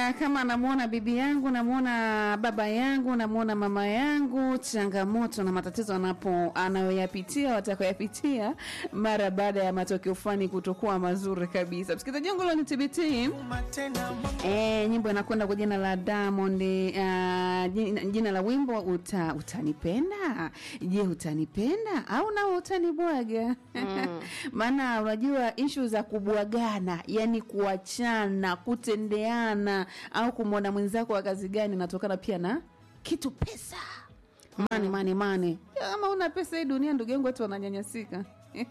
anasema kama namwona bibi yangu, namwona baba yangu, namwona mama yangu, changamoto na matatizo anapo anayoyapitia watakayoyapitia mara baada ya matokeo fulani kutokuwa mazuri kabisa. Msikilizaji wangu leo ni TBT. E, nyimbo inakwenda kwa jina la Diamond uh, jina, jina la wimbo uta, utanipenda. Je, utanipenda au nawe utanibwaga? Maana unajua ishu za kubwagana, yani kuachana, kutendeana au kumwona mwenzako wa kazi gani inatokana pia na kitu pesa. Mani mani mani, kama una pesa hii dunia, ndugu yangu, watu wananyanyasika.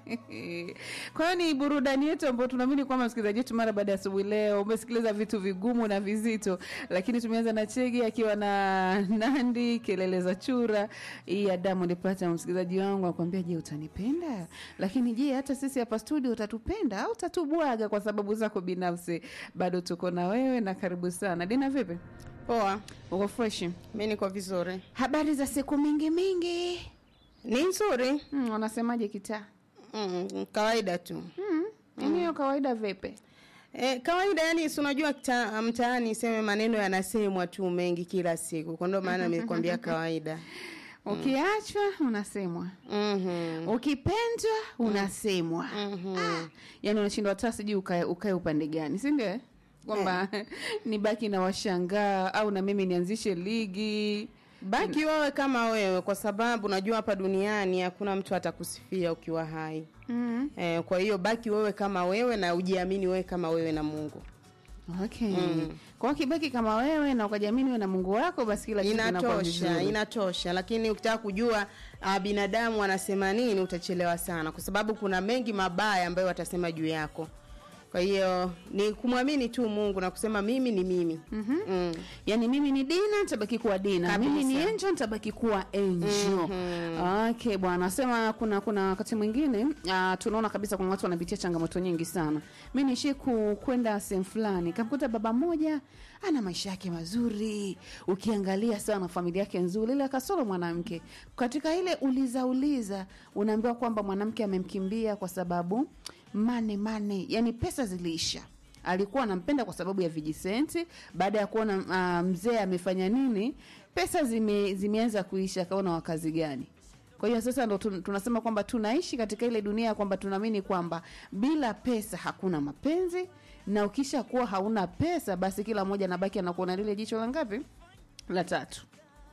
Kwa hiyo ni burudani yetu ambayo tunaamini kwamba msikilizaji wetu mara baada ya asubuhi leo umesikiliza vitu vigumu na vizito, lakini tumeanza na Chege akiwa na Nandi kelele za chura hii ya Diamond Platnumz. Msikilizaji wangu akwambia, je, utanipenda? Lakini je, hata sisi hapa studio utatupenda au utatubwaga kwa sababu zako binafsi? Bado tuko na wewe na karibu sana. Dina, vipi? Poa, Uko fresh? mi niko vizuri. Habari za siku mingi mingi. Ni nzuri Hmm, wanasemaje kitaa? mm, kawaida tu Hmm, hiyo kawaida vipi? e, kawaida yani, si unajua kita- mtaani seme maneno yanasemwa tu mengi kila siku, kwa ndio maana nimekwambia kawaida. Ukiachwa unasemwa, Mhm. ukipendwa unasemwa. Mhm. Ah, yani unashindwa hata sijui ukae ukae upande gani, si ndio? Kwamba nibaki na washangaa au na mimi nianzishe ligi. Baki wewe kama wewe, kwa sababu unajua hapa duniani hakuna mtu atakusifia ukiwa hai. Mm. E, kwa hiyo baki wewe kama wewe na ujiamini wewe kama wewe na Mungu. Okay. Kwa hiyo kibaki kama wewe na ukajiamini wewe na Mungu wako, basi kila kitu kinakuwa inatosha vizuri. inatosha lakini ukitaka kujua uh, binadamu wanasema nini utachelewa sana kwa sababu kuna mengi mabaya ambayo watasema juu yako kwa hiyo ni kumwamini tu mungu na kusema mimi ni mimi mm-hmm. mm. Yaani mimi ni Dina nitabaki kuwa Dina, Kabisa. mimi ni Angel nitabaki kuwa Angel. Okay bwana, sema kuna kuna wakati mwingine uh, tunaona kabisa kuna watu wanapitia changamoto nyingi sana. Mimi nishi ku, kwenda sehemu fulani, kamkuta baba mmoja ana maisha yake mazuri, ukiangalia sana familia yake nzuri, ile kasoro mwanamke. Katika ile uliza uliza, unaambiwa kwamba mwanamke amemkimbia kwa sababu mane mane, yani pesa ziliisha alikuwa anampenda kwa sababu ya vijisenti. Baada ya kuona uh, mzee amefanya nini, pesa zime, zimeanza kuisha, akaona wakazi gani. Kwa hiyo sasa ndo tun- tunasema kwamba tunaishi katika ile dunia ya kwamba tunaamini kwamba bila pesa hakuna mapenzi, na ukisha kuwa hauna pesa, basi kila mmoja anabaki anakuona lile jicho la ngapi, la tatu.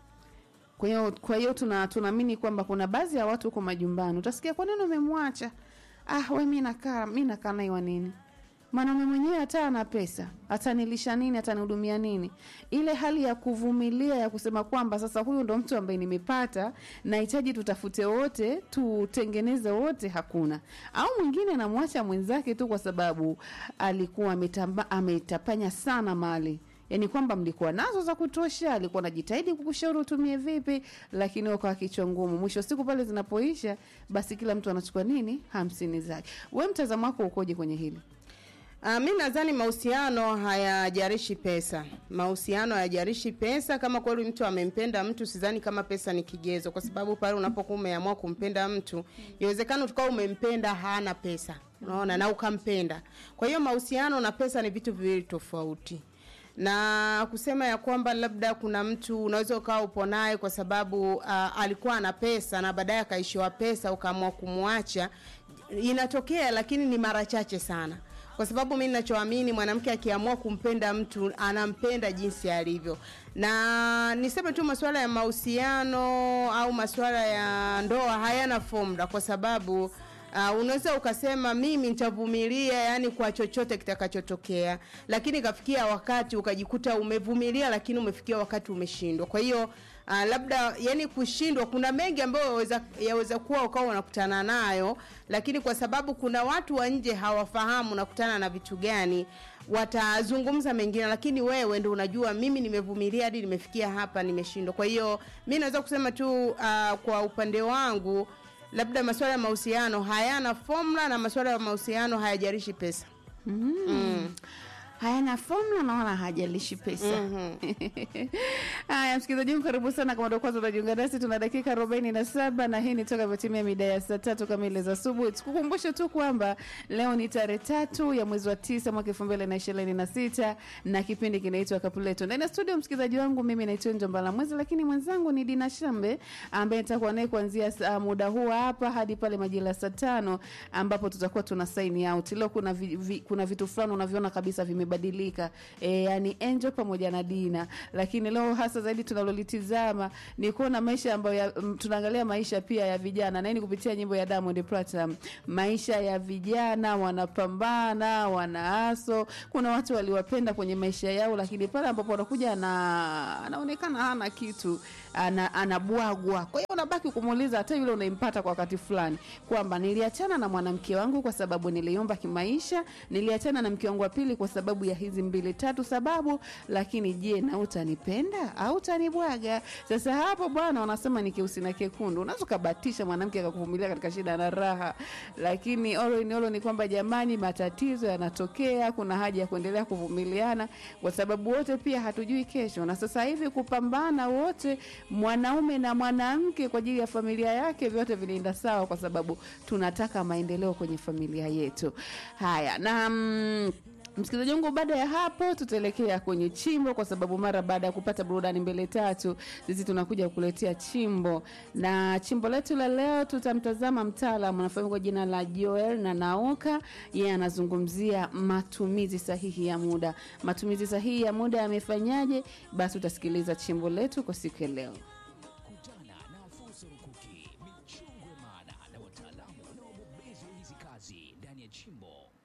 Kwa hiyo kwa hiyo tuna tunaamini kwamba kuna baadhi ya watu huko majumbani utasikia kwa nini umemwacha? Ah, we mi nakaa mi nakaa naye wa nini? Mwanaume mwenyewe hata ana pesa, atanilisha nini? Atanihudumia nini? Ile hali ya kuvumilia ya kusema kwamba sasa huyu ndo mtu ambaye nimepata, nahitaji tutafute wote, tutengeneze wote, hakuna. Au mwingine anamwacha mwenzake tu kwa sababu alikuwa ametamba, ametapanya sana mali yaani kwamba mlikuwa nazo za kutosha, alikuwa anajitahidi kukushauri utumie vipi, lakini wewe kwa kichwa ngumu. Mwisho wa siku pale zinapoisha, basi kila mtu anachukua nini, hamsini zake. We mtazamo wako ukoje kwenye hili? Uh, mi nadhani mahusiano hayajarishi pesa. Mahusiano hayajarishi pesa. Kama kweli mtu amempenda mtu, sidhani kama pesa ni kigezo, kwa sababu pale unapokuwa umeamua kumpenda mtu, inawezekana tukawa umempenda hana pesa, unaona, na ukampenda. Kwa hiyo mahusiano na pesa ni vitu viwili tofauti na kusema ya kwamba labda kuna mtu unaweza ukawa upo naye kwa sababu uh, alikuwa ana pesa na baadaye akaishiwa pesa ukaamua kumwacha, inatokea, lakini ni mara chache sana kwa sababu mi ninachoamini mwanamke akiamua kumpenda mtu anampenda jinsi alivyo na niseme tu masuala ya mahusiano au masuala ya ndoa hayana formula kwa sababu Uh, unaweza ukasema mimi nitavumilia yani kwa chochote kitakachotokea lakini ikafikia wakati ukajikuta umevumilia lakini umefikia wakati umeshindwa kwa hiyo uh, labda yani kushindwa kuna mengi ambayo yaweza, yaweza kuwa ukawa unakutana nayo lakini kwa sababu kuna watu wa nje hawafahamu unakutana na vitu gani watazungumza mengine lakini wewe ndo unajua mimi nimevumilia hadi nimefikia hapa nimeshindwa kwa hiyo mi naweza kusema tu uh, kwa upande wangu labda masuala ya mahusiano hayana formula na masuala ya mahusiano hayajarishi pesa mm. Mm. hayana formula na wala hajalishi pesa Mhm. haya Haya, msikilizaji wangu, karibu sana. Kama ndio kwanza unajiunga nasi, tuna dakika arobaini na saba na hii ni toka vyotimia mida ya saa tatu kamili za asubuhi. Tukukumbushe tu kwamba leo ni tarehe tatu ya mwezi wa tisa mwaka elfu mbili na ishirini na sita na kipindi kinaitwa Kapuleto ndani ya studio. Msikilizaji wangu, mimi naitwa Njombala Mwezi, lakini mwenzangu ni Dina Shambe ambaye nitakuwa naye kuanzia saa- muda huu hapa hadi pale majira ya saa tano ambapo tutakuwa tuna sign out. Leo kuna, vi, vi, kuna vitu fulani unaviona kabisa vimebadilika e, yani Angel pamoja na Dina, lakini leo hasa zaidi tunalolitizama ni kuona maisha ambayo ya, m, tunaangalia maisha pia ya vijana na hii ni kupitia nyimbo ya Diamond Platinum. Maisha ya vijana wanapambana, wanaaso. Kuna watu waliwapenda kwenye maisha yao, lakini pale ambapo wanakuja ana, anaonekana hana kitu ana, anabwagwa. Kwa hiyo unabaki kumuuliza hata yule unaimpata kwa wakati fulani kwamba niliachana na mwanamke wangu kwa sababu niliomba kimaisha, niliachana na mke wangu wa pili kwa sababu ya hizi mbili tatu sababu, lakini je, na utanipenda au utanibwaga? Sasa hapo bwana, wanasema ni keusi na kekundu. Unaweza ukabatisha mwanamke akakuvumilia katika shida na raha, lakini olo ni olo ni kwamba jamani, matatizo yanatokea, kuna haja ya kuendelea kuvumiliana kwa sababu wote pia hatujui kesho, na sasa hivi kupambana wote, mwanaume na mwanamke kwa ajili ya familia yake, vyote vinaenda sawa, kwa sababu tunataka maendeleo kwenye familia yetu. Haya na mm, Msikilizaji wangu, baada ya hapo tutaelekea kwenye chimbo, kwa sababu mara baada ya kupata burudani mbele tatu, sisi tunakuja kukuletea chimbo, na chimbo letu la leo tutamtazama mtaalamu anafahamika kwa jina la Joel na Nauka. Yeye anazungumzia matumizi sahihi ya muda. Matumizi sahihi ya muda yamefanyaje? Basi utasikiliza chimbo letu kwa siku ya leo. Kutana na fursa rukuki, michongwe maana na wataalamu na wabobezi wa hizi kazi ndani ya chimbo.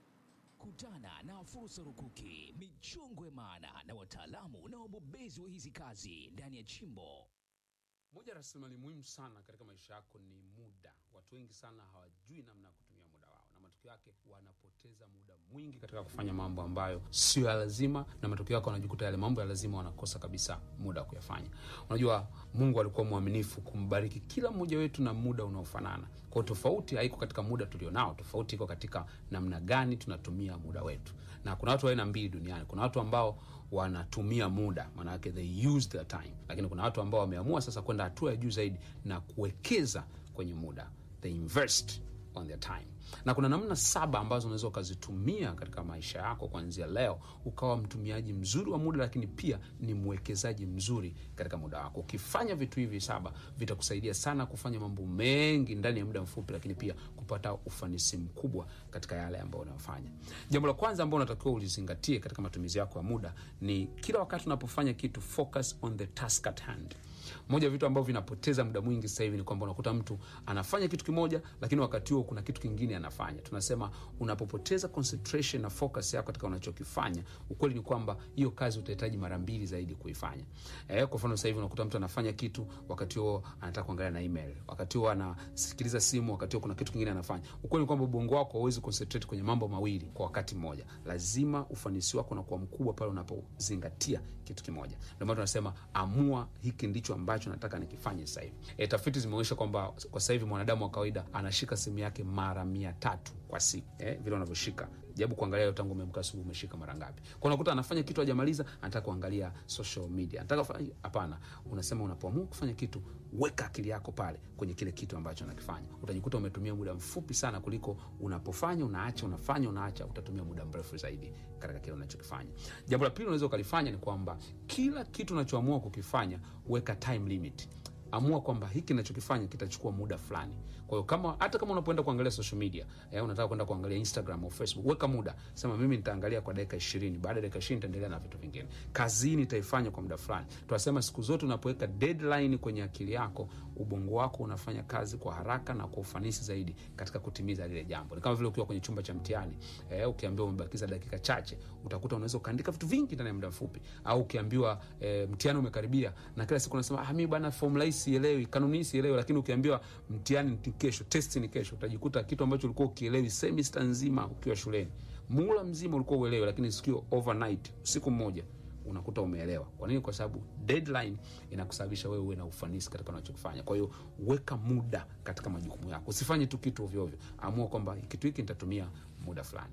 Kutana na fursa rukuki, michongwe maana na wataalamu na wabobezi wa hizi kazi ndani ya chimbo. Moja ya rasilimali muhimu sana katika maisha yako ni muda. Watu wengi sana hawajui namna ya kutumia muda wao, na matokeo yake wanapoteza muda mwingi katika kufanya mambo ambayo sio ya lazima, na matokeo yake wanajikuta yale mambo ya lazima wanakosa kabisa muda wa kuyafanya. Unajua, Mungu alikuwa mwaminifu kumbariki kila mmoja wetu na muda unaofanana. Kwa hiyo tofauti haiko katika muda tulionao, tofauti iko katika namna gani tunatumia muda wetu. Na kuna watu wa aina mbili duniani. Kuna watu ambao wanatumia muda, maana yake they use their time, lakini kuna watu ambao wameamua sasa kwenda hatua ya juu zaidi na kuwekeza kwenye muda, they invest on their time na kuna namna saba ambazo unaweza ukazitumia katika maisha yako kuanzia leo ukawa mtumiaji mzuri wa muda lakini pia ni mwekezaji mzuri katika muda wako ukifanya vitu hivi saba vitakusaidia sana kufanya mambo mengi ndani ya muda mfupi lakini pia kupata ufanisi mkubwa katika yale ambayo unayofanya jambo la kwanza ambao unatakiwa ulizingatie katika matumizi yako ya muda ni kila wakati unapofanya kitu focus on the task at hand moja ya vitu ambavyo vinapoteza muda mwingi sasa hivi ni kwamba unakuta mtu anafanya kitu kimoja lakini wakati huo kuna kitu kingine anafanya tunasema unapopoteza concentration na focus yako katika unachokifanya ukweli ni kwamba hiyo kazi utahitaji mara mbili zaidi kuifanya eh, kwa mfano sasa hivi unakuta mtu anafanya kitu wakati huo anataka kuangalia na email wakati huo anasikiliza simu wakati huo kuna kitu kingine anafanya ukweli ni kwamba ubongo wako hauwezi concentrate kwenye mambo mawili kwa wakati mmoja lazima ufanisi wako unakuwa mkubwa pale unapozingatia kitu kimoja ndio maana tunasema amua hiki ndicho ambacho nataka nikifanye sasa hivi e, tafiti zimeonyesha kwamba kwa sasa hivi mwanadamu wa kawaida anashika simu yake mara mia tatu kwa siku eh, vile unavyoshika jabu kuangalia leo tangu umeamka asubuhi umeshika mara ngapi kwa unakuta anafanya kitu hajamaliza anataka kuangalia social media anataka kufanya hapana unasema unapoamua kufanya kitu weka akili yako pale kwenye kile kitu ambacho anakifanya utajikuta umetumia muda mfupi sana kuliko unapofanya unaacha unafanya unaacha utatumia muda mrefu zaidi katika kile unachokifanya jambo la pili unaweza ukalifanya ni kwamba kila kitu unachoamua kukifanya weka time limit amua kwamba hiki nachokifanya kitachukua muda fulani kwa hiyo kama hata kama unapoenda kuangalia social media eh, unataka kwenda kuangalia instagram au facebook weka muda sema mimi nitaangalia kwa dakika ishirini baada ya dakika ishirini nitaendelea na vitu vingine kazini nitaifanya kwa muda fulani tunasema siku zote unapoweka deadline kwenye akili yako ubongo wako unafanya kazi kwa haraka na kwa ufanisi zaidi katika kutimiza lile jambo ni kama vile ukiwa kwenye chumba cha mtihani eh, ukiambiwa umebakiza dakika chache utakuta unaweza ukaandika vitu vingi ndani ya muda mfupi au ukiambiwa eh, mtihani umekaribia na kila siku unasema ah, mi bana formula hii sielewi kanuni hii sielewi lakini ukiambiwa mtihani ni kesho testi ni kesho utajikuta kitu ambacho ulikuwa ukielewi semester nzima ukiwa shuleni mula mzima ulikuwa uelewi lakini sikio overnight usiku mmoja unakuta umeelewa kwa nini kwa sababu deadline inakusababisha wewe uwe na ufanisi katika unachokifanya kwa hiyo weka muda katika majukumu yako usifanye tu kitu ovyoovyo amua kwamba kitu hiki nitatumia muda fulani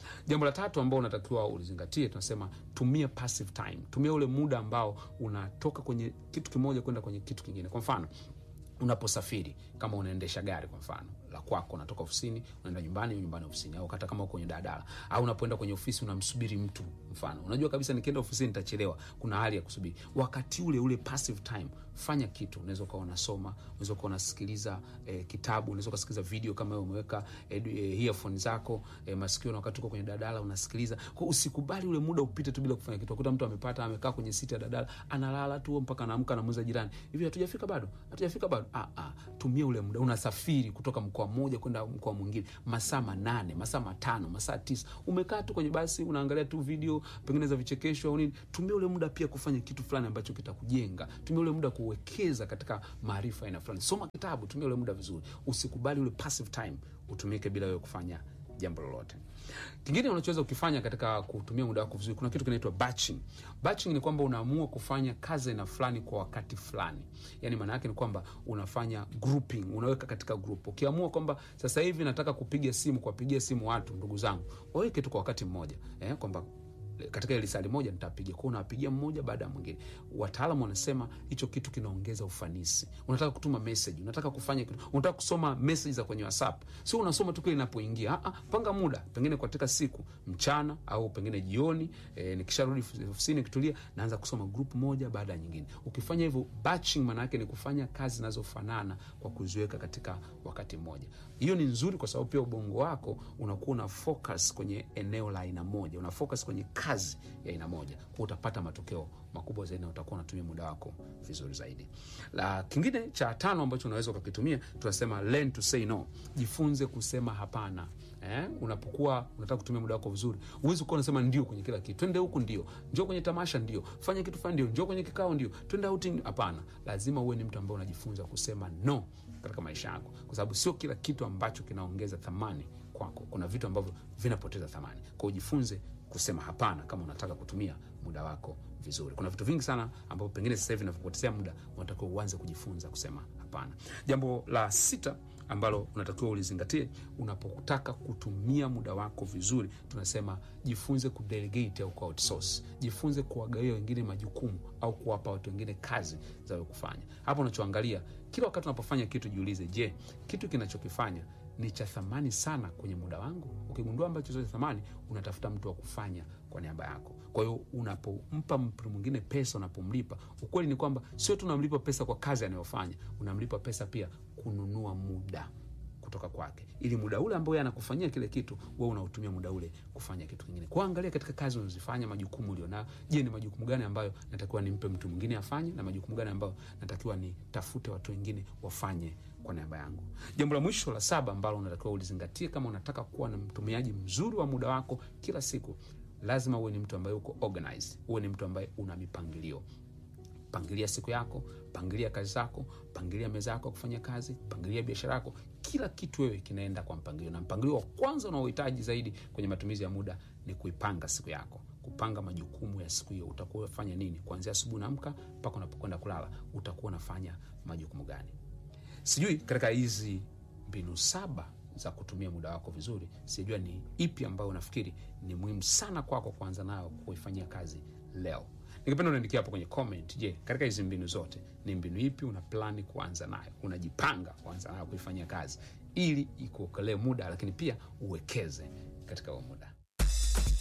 jambo la tatu ambao unatakiwa ulizingatie tunasema tumia passive time tumia ule muda ambao unatoka kwenye kitu kimoja kwenda kwenye kitu kingine kwa mfano unaposafiri kama unaendesha gari kwa mfano la kwako unatoka ofisini unaenda nyumbani nyumbani ofisini au hata kama uko kwenye daladala au unapoenda kwenye ofisi unamsubiri mtu mfano unajua kabisa nikienda ofisini nitachelewa kuna hali ya kusubiri wakati ule ule passive time fanya kitu unaweza ukawa unasoma unaweza ukawa unasikiliza eh, kitabu unaweza ukasikiliza video kama wewe umeweka eh, eh, earphone zako eh, masikio na wakati uko kwenye dadala unasikiliza kwa usikubali ule muda upite tu bila kufanya kitu akuta mtu amepata amekaa kwenye siti ya dadala analala tu mpaka anaamka anamuuliza jirani hivi hatujafika bado hatujafika bado ah, ah, tumia ule muda unasafiri kutoka mkoa mmoja kwenda mkoa mwingine masaa manane masaa matano masaa tisa umekaa tu kwenye basi unaangalia tu video pengine za vichekesho au nini tumia ule muda pia kufanya kitu fulani ambacho kitakujenga tumia ule muda kuwekeza katika maarifa aina fulani soma kitabu tumia ule muda vizuri usikubali ule passive time utumike bila wewe kufanya jambo lolote kingine unachoweza ukifanya katika kutumia muda wako vizuri kuna kitu kinaitwa batching batching ni kwamba unaamua kufanya kazi aina fulani kwa wakati fulani yani maana yake ni kwamba unafanya grouping unaweka katika group ukiamua kwamba sasa hivi nataka kupiga simu kuwapigia simu watu ndugu zangu waweke tu kwa wakati mmoja eh, kwamba katika ile lisali moja nitapiga kwao unawapigia mmoja baada ya mwingine wataalamu wanasema hicho kitu kinaongeza ufanisi unataka kutuma message unataka kufanya kitu unataka kusoma message za kwenye whatsapp sio unasoma tu kile inapoingia ah, ah, panga muda pengine katika siku mchana au pengine jioni e, nikisharudi ofisini kitulia naanza kusoma group moja baada ya nyingine ukifanya hivyo batching maana yake ni kufanya kazi zinazofanana kwa kuziweka katika wakati mmoja hiyo ni nzuri kwa sababu pia ubongo wako unakuwa una focus kwenye eneo la aina moja una focus kwenye kazi ya aina moja kwa utapata matokeo makubwa zaidi na utakuwa unatumia muda wako vizuri zaidi la kingine cha tano ambacho unaweza ukakitumia tunasema learn to say no jifunze kusema hapana eh? unapokuwa unataka kutumia muda wako vizuri huwezi kuwa unasema ndio kwenye kila kitu twende huku ndio njoo kwenye tamasha ndio fanya kitu fulani ndio njoo kwenye kikao ndio twende outing hapana lazima uwe ni mtu ambaye unajifunza kusema no katika maisha yako kwa sababu sio kila kitu ambacho kinaongeza thamani kwako kuna vitu ambavyo vinapoteza thamani kwao ujifunze kusema hapana kama unataka kutumia muda wako vizuri kuna vitu vingi sana ambavyo pengine sasa hivi vinavyopotezea muda unatakiwa uanze kujifunza kusema hapana jambo la sita ambalo unatakiwa ulizingatie unapotaka kutumia muda wako vizuri tunasema jifunze kudelegate au kuoutsource jifunze kuwagawia wengine majukumu au kuwapa watu wengine kazi za kufanya hapo unachoangalia kila wakati unapofanya kitu jiulize je kitu kinachokifanya ni cha thamani sana kwenye muda wangu ukigundua ambacho sio cha thamani unatafuta mtu wa kufanya kwa niaba yako kwa hiyo unapompa mtu mwingine pesa unapomlipa ukweli ni kwamba sio tu unamlipa pesa kwa kazi anayofanya unamlipa pesa pia kununua muda kutoka kwake ili muda ule ambao anakufanyia kile kitu we unautumia muda ule kufanya kitu kingine kuangalia katika kazi unazifanya majukumu ulionayo je ni majukumu gani ambayo natakiwa nimpe mtu mwingine afanye na majukumu gani ambayo natakiwa nitafute watu wengine wafanye kwa niaba yangu jambo la mwisho la saba ambalo unatakiwa ulizingatie kama unataka kuwa na mtumiaji mzuri wa muda wako kila siku lazima uwe ni mtu ambaye uko organized uwe ni mtu ambaye una mipangilio pangilia siku yako pangilia kazi zako pangilia meza yako ya kufanya kazi pangilia biashara yako kila kitu wewe kinaenda kwa mpangilio na mpangilio wa kwanza unaohitaji zaidi kwenye matumizi ya muda ni kuipanga siku yako kupanga majukumu ya siku hiyo utakuwa unafanya nini kuanzia asubuhi naamka mpaka unapokwenda kulala utakuwa unafanya majukumu gani sijui katika hizi mbinu saba za kutumia muda wako vizuri sijua ni ipi ambayo unafikiri ni muhimu sana kwako kuanza nayo kuifanyia kazi leo ningependa unaandikia hapo kwenye comment je katika hizi mbinu zote ni mbinu ipi una plani kuanza nayo unajipanga kuanza nayo kuifanyia kazi ili ikuokolee muda lakini pia uwekeze katika huo muda